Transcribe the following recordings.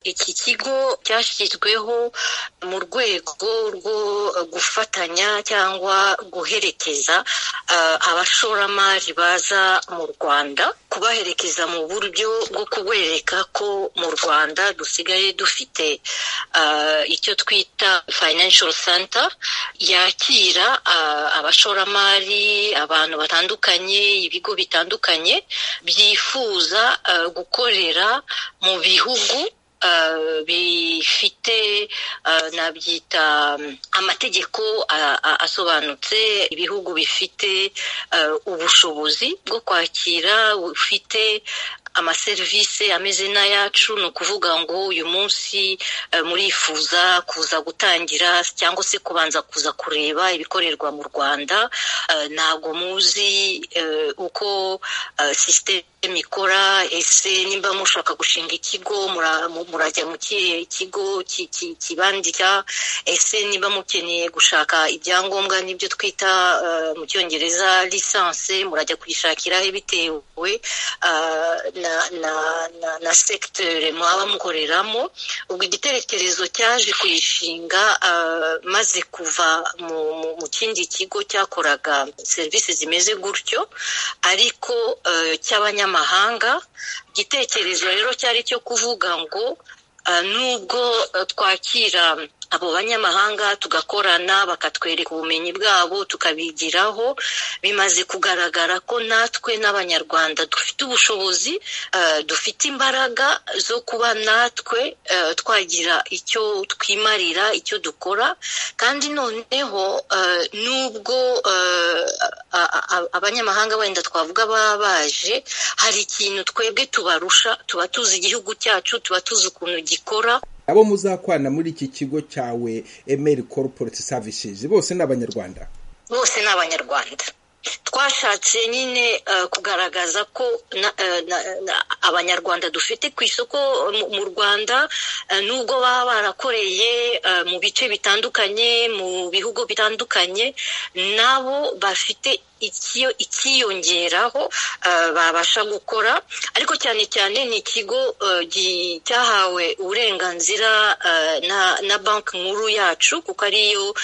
iki kigo cyashyizweho mu rwego rwo gufatanya cyangwa guherekeza abashoramari baza mu rwanda kubaherekeza mu buryo bwo kubereka ko mu rwanda dusigaye dufite icyo twita financial center yakira abashoramari abantu batandukanye ibigo bitandukanye byifuza gukorera mu bihugu bifite nabyita amategeko asobanutse ibihugu bifite ubushobozi bwo kwakira bufite amaserivisi ameze n'ayacu ni ukuvuga ngo uyu munsi murifuza kuza gutangira cyangwa se kubanza kuza kureba ibikorerwa mu rwanda ntabwo muzi uko sisiteme ikora ese nimba mushaka gushinga ikigo murajya mu kihe kigo kibandika ese nimba mukeneye gushaka ibyangombwa n'ibyo twita mu cyongereza lisanse murajya kuyishakiraho bitewe na na na na segiteri mwaba mukoreramo ubwo igitekerezo cyaje kuyishinga maze kuva mu kindi kigo cyakoraga serivisi zimeze gutyo ariko cy'abanyamahanga igitekerezo rero cyari cyo kuvuga ngo nubwo twakira abo banyamahanga tugakorana bakatwereka ubumenyi bwabo tukabigiraho bimaze kugaragara ko natwe n'abanyarwanda dufite ubushobozi dufite imbaraga zo kuba natwe twagira icyo twimarira icyo dukora kandi noneho nubwo abanyamahanga wenda twavuga baba baje hari ikintu twebwe tubarusha tuba tuzi igihugu cyacu tuba tuzi ukuntu gikora abo muzakwana muri iki kigo cyawe emeri koroporiti savisizi bose ni abanyarwanda bose ni abanyarwanda twashatse nyine kugaragaza ko abanyarwanda dufite ku isoko mu rwanda nubwo baba barakoreye mu bice bitandukanye mu bihugu bitandukanye nabo bafite ikiyongeraho babasha gukora ariko cyane cyane ni ikigo cyahawe uburenganzira na banki nkuru yacu kuko ariyo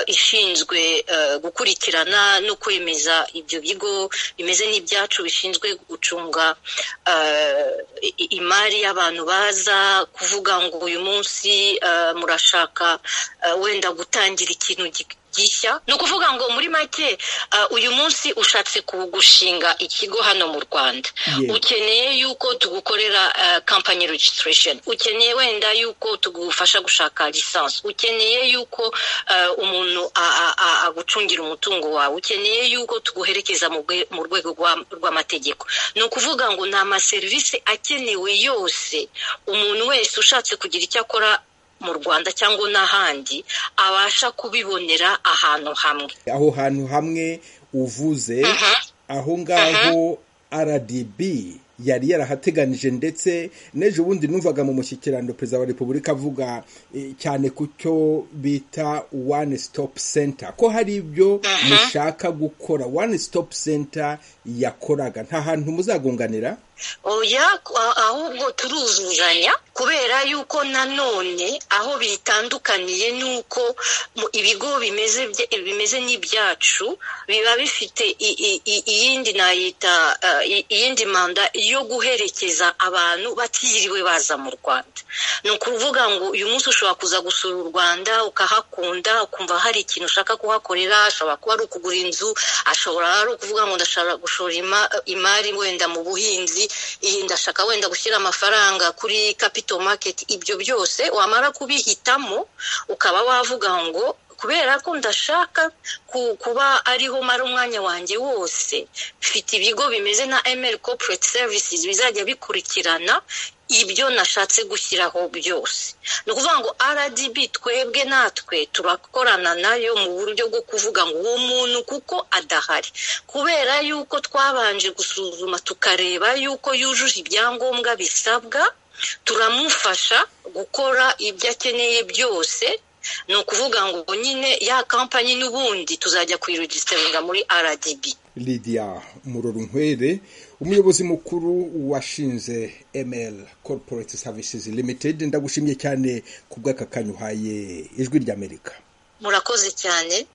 ishinzwe gukurikirana no kwemeza ibyo bigo bimeze n'ibyacu bishinzwe gucunga imari y'abantu baza kuvuga ngo uyu munsi murashaka wenda gutangira ikintu ni ukuvuga ngo muri make uyu munsi ushatse gushinga ikigo hano mu rwanda ukeneye yuko tugukorera kampani regisiteresheni ukeneye wenda yuko tugufasha gushaka lisansi ukeneye yuko umuntu agucungira umutungo wawe ukeneye yuko tuguherekeza mu rwego rw'amategeko ni ukuvuga ngo ni amaserivisi akenewe yose umuntu wese ushatse kugira icyo akora mu rwanda cyangwa n'ahandi abasha kubibonera ahantu hamwe aho hantu hamwe uvuze aho ngaho rdb yari yarahateganije ndetse n'ejo bundi numvaga mu mushyikirano perezida wa repubulika avuga cyane ku cyo bita one stop center ko hari ibyo mushaka gukora one stop center yakoraga nta hantu muzagunganira oya ahubwo turuzuzanya kubera yuko nanone aho bitandukaniye ni uko ibigo bimeze n'ibyacu biba bifite iyindi nayita iyindi manda yo guherekeza abantu batiriwe baza mu rwanda ni ukuvuga ngo uyu munsi ushobora kuza gusura u rwanda ukahakunda ukumva hari ikintu ushaka kuhakorera ashobora kuba ari ukugura inzu ashobora ari ukuvuga ngo ndashobora gushora imari wenda mu buhinzi iyi ndashaka wenda gushyira amafaranga kuri capital market ibyo byose wamara kubihitamo ukaba wavuga ngo kubera ko ndashaka kuba ariho mara umwanya wanjye wose mfite ibigo bimeze nka emeri koporeti serivisi bizajya bikurikirana ibyo nashatse gushyiraho byose ni ukuvuga ngo rdb twebwe natwe turakorana nayo mu buryo bwo kuvuga ngo uwo muntu kuko adahari kubera yuko twabanje gusuzuma tukareba yuko yujuje ibyangombwa bisabwa turamufasha gukora ibyo akeneye byose ni ukuvuga ngo nyine ya kampanyi n'ubundi tuzajya kuyiregisiteringa muri rdb lidiya murorunkwere umuyobozi mukuru washinze ML Corporate Services Limited ndagushimye cyane ku bw'aka kanya uhaye ijwi ry'Amerika murakoze cyane